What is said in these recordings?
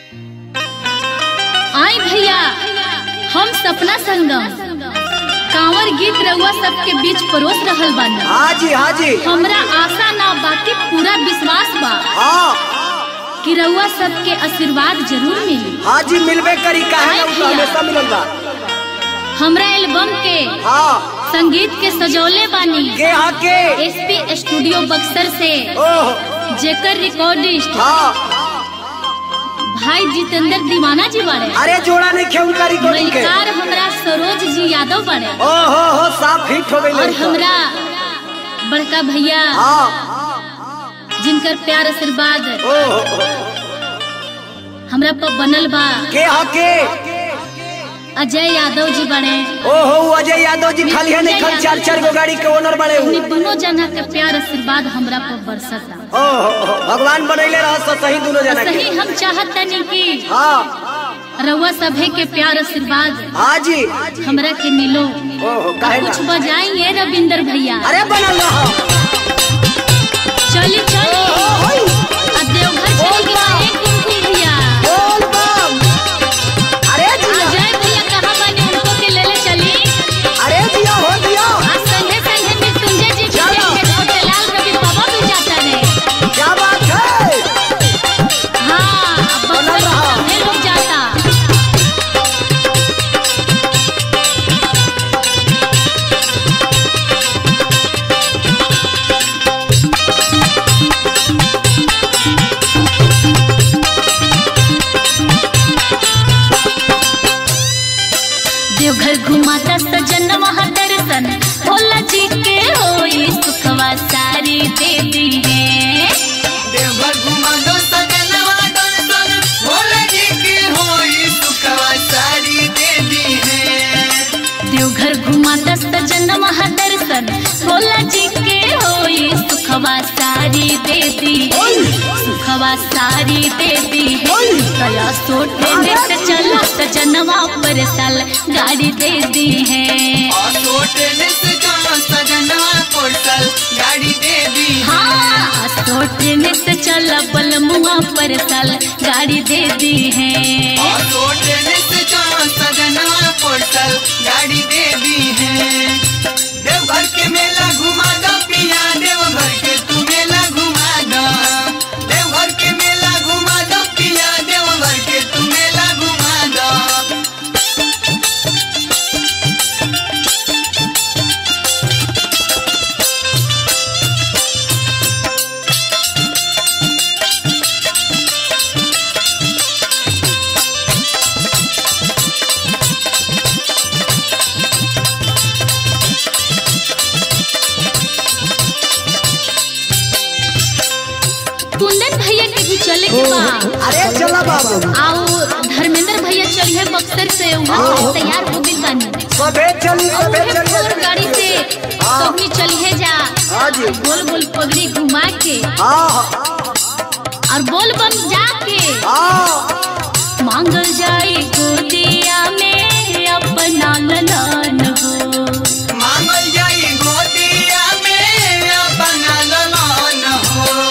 आई भैया हम सपना संगम कांवर गीत रउआ सबके बीच परोस रहल बानी हाँ जी हाँ जी हमरा आशा ना बाकी पूरा विश्वास बा हाँ कि रउआ सबके आशीर्वाद जरूर मिली हाँ जी मिलबे करी काहे ना उ तो भैया। हमेशा मिलल बा हमरा एल्बम के हाँ संगीत के सजौले बानी के हाँ के एसपी स्टूडियो बक्सर से ओह जेकर रिकॉर्डिस्ट हाँ भाई जितेंद्र दीवाना जी बाड़े अरे जोड़ा नहीं खेल का रिकॉर्डिंग के मलिकार हमरा सरोज जी यादव बाड़े ओ हो हो साफ हिट हो गई और हमरा बड़का भैया हाँ जिनकर प्यार आशीर्वाद ओ हो हो। हमरा पर बनल बा के हाँ के अजय यादव जी बने ओ हो अजय यादव जी खाली है नहीं खाली चार चार गो गाड़ी के ओनर बड़े हु उन्हीं दोनों जना के प्यार आशीर्वाद हमरा पर बरसता ओ हो हो भगवान बनैले रह सो सही दोनों जना के सही हम चाहत तनी कि हाँ रउआ सभे के प्यार आशीर्वाद हाँ जी हमरा के मिलो ओ हो काहे ना कुछ बजाइए रविंदर भैया अरे बनल रह चली चली आ देवघर चली गया एक कुमकुम भैया बोल बम अरे जिया अजय भैया कहाँ बने उनको के ले ले चली अरे जिया हो जिया आज संगे संगे में संजय जी के चलो। देख के छोटेलाल रवि बाबा भी जाता रहे क्या बात है हाँ अब बनल बक्सर रहा। में सभे लोग जाता देवघर घुमाता सजन वहाँ दर्शन भोला जी के होई सुखवा सारी देवी है देवघर घुमा दो सजनवा दर्शन भोला जी की होई सुखवा सारी देवी है देवघर घुमाता सजन वहाँ दर्शन भोला जी के होई सुखवा सारी देवी है सुखवा सारी देवी है कया सोटे में से चला सजनवा पर साल गाड़ी दे दी है और सोटने से जाओ सजनवा पोर्टल गाड़ी देवी हाँ सोटे में से चला बलमुआ पर साल गाड़ी दे दी है और सोटने से जाओ सजनवा पोर्टल गाड़ी देवी है देवघर के मेला घुमा दो पिया देवघर के तू मेला घुमा दो देवघर के मेला घुमा दो पिया देवघर के तू मेला घुमा दो कुंदन भैया के भी चले के बा अरे चला बाबू आओ धर्मेंद्र भैया चलिए बक्सर से वहाँ से तैयार हो गई बानी सबे चली और सबे उहे चली फोर गाड़ी से सबनी चलिए जा हाँ जी गोल गोल पगड़ी घुमा के हाँ हाँ और बोल बम जाके हाँ मांगल जाए गोदिया में अपना ललन हो मांगल जाई गोदिया में अपना ललन हो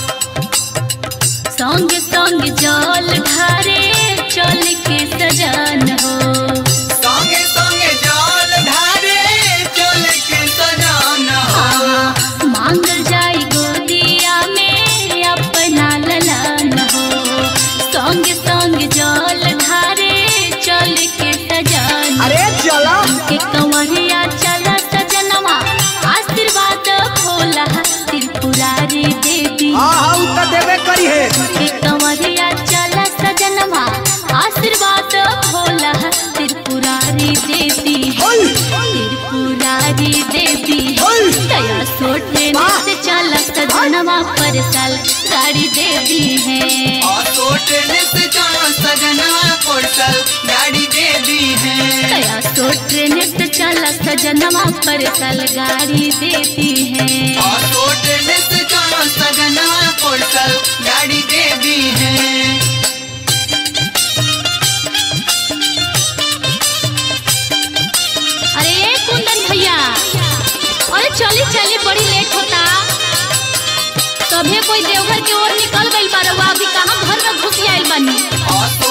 संग संग जल ढारे चल के सजन हो संगे संगे जल ढारे चल के सजान हो मांगल जाई गोदिया में अपना ललन हो संग संग जल ढारे चल के सजन अरे चला के कंवरिया चला सजनवा आशीर्वाद भोला त्रिपुरारी देवी हाँ हाँ उ तो देबे करी है के कंवरिया चला सजनवा आशीर्वाद भोला त्रिपुरारी देवी ओय त्रिपुरारी देवी ओय दया सोटे से चला सजनवा पर साल गाड़ी देवी है और सोटने से जाओ सजना पोर्टल गाड़ी दे दी है दया सोटे से चला सजनवा पर साल गाड़ी देती है और सोटने से जाओ सजना पोर्टल गाड़ी दे दी है अरे ये कुंदन भैया अरे चली चली बड़ी लेट होता सभे कोई देवघर की ओर निकल गइल बा रउआ अभी कहाँ घर में घुस आइल बानी और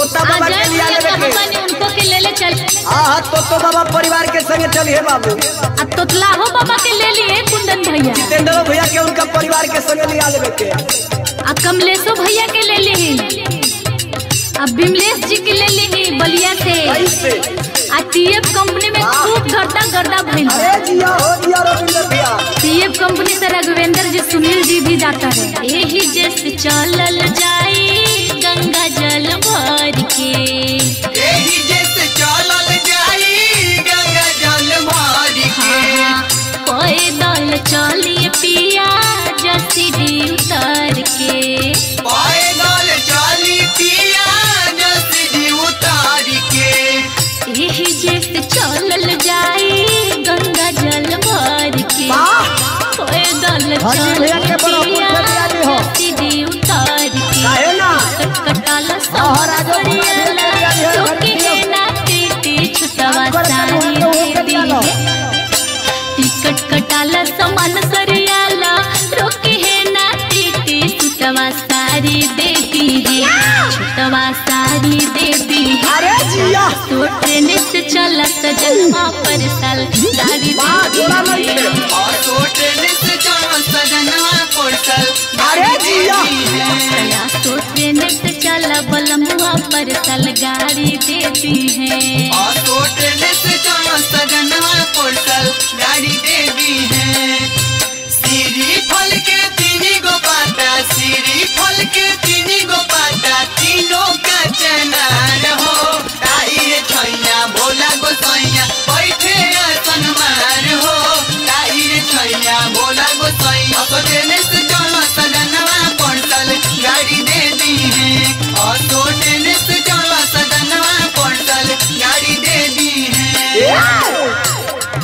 तोता आ बाबा जाए के लिया भैया लेवे कहाँ के बानी उनको के ले ले चल हाँ तोतो बाबा परिवार के संगे चलिए बाबू आ तोतलाहो बाबा के ले लिए कुंदन भैया जितेंद्र भैया के उनका परिवार के संगे लिया लेवे के आ कमलेशो भैया के ले ली आ बिमलेश जी के ले ली बलिया से कैसे आ टीएफ कंपनी में खूब गर्दा गर्दा भइल अरे जिया हो जिया रविंद्र भैया टीएफ कंपनी से रघुवेंद्र जी सुनील जी भी जाता है यही जैसे चलल जाई गंगा जल भर के एही जैसे चलल जाई गंगा जल मार के हाँ, पैदल चलिए पिया जसीडी उतर के पैदल चली पिया जसरी उतार के यही जैसे चलल जाई गंगा जल भर के पैदल हाजी भैया के बड़ा पिया पुण्य आदमी हो। जसीडी उतर के काहे ना कटकटाल हाँ, राजो भैया के सरियाला आदमी हो, रोके है ना टीटी छुटवा सारी दे दी टिकट कटाला समान सरियाला रोके है ना टीटी छुटवा सारी दे दी है छुटवा सारी दे दी है अरे जिया तो ट्रेन से चला सजनवा पर साल गाड़ी वाह, जोड़ा दे नहीं दी है। है और सोटल से चलो सजनवा पोर्टल अरे जिया चला तो ट्रेन से चला बलमुआ पर साल गाड़ी देती है और सोटल से चलो सजनवा पोर्टल गाड़ी देवी है सीरी फल के तीन गो पाता सीरी फल के तीन गो पाता तीनों का चनार हो ताई छैया भोला गो सैया बैठे आसन मार हो ताई छैया भोला गो सैया तो ट्रेन से चलो सजनवा पोर्टल गाड़ी दे दी है और तो ट्रेन से चलो सजनवा पोर्टल गाड़ी दे दी है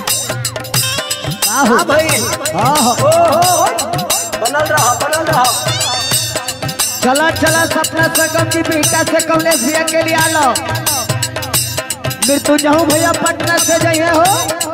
हाँ भाई हाँ हो हो हो बनल रहा बनल रहा चला चला सपना संगम की बेटा से कमलेश भैया के लिए आलो मृत्युंजय भैया पटना से जाइए हो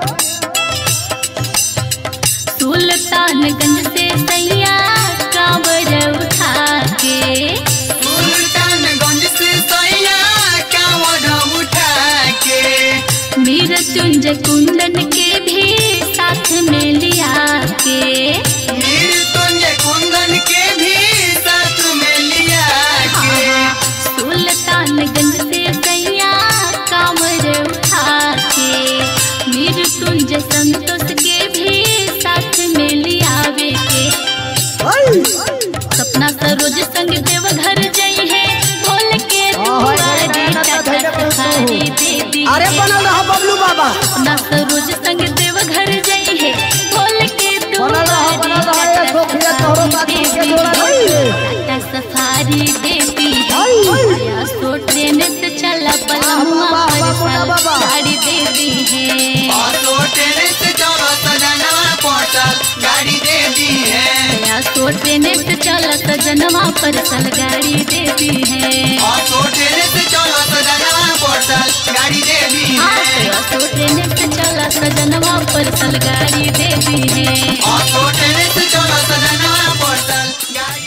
सुल्तानगंज से सैया कांवर उठा के सुल्तानगंज से सैया कांवड़ उठा के मृत्युंजय कुंदन के भी साथ में लिया के मृत्युंजय कुंदन के भी साथ में लिया के सुल्तानगंज से सैया कांवर उठा के मृत्युंजय संतोष के भी साथ में लियावे के सपना सरोज संग देव घर जई है बोल के दुआरे टाटा सफारी दे दी अरे बनल रहा बबलू बाबा सपना सरोज संग देव घर जई है बोल के बनल रहा, बनल रहा, ये सोफिया तोहरो बात के जोड़ा नहीं। टाटा सफारी देती है या सो ट्रेन से चला पलमुआ बाबा, पर बाबा, साल बाबा। गाड़ी दे दी है और तो ट्रेन से चलो सजनवा पोर्टल गाड़ी दे दी है या सो ट्रेन से चला सजनवा पर साल गाड़ी दे दी है और तो ट्रेन से चलो सजनवा पोर्टल गाड़ी दे दी है या सो ट्रेन से चला सजनवा पर साल गाड़ी दे दी है और तो ट्रेन से चलो सजनवा पोर्टल गाड़ी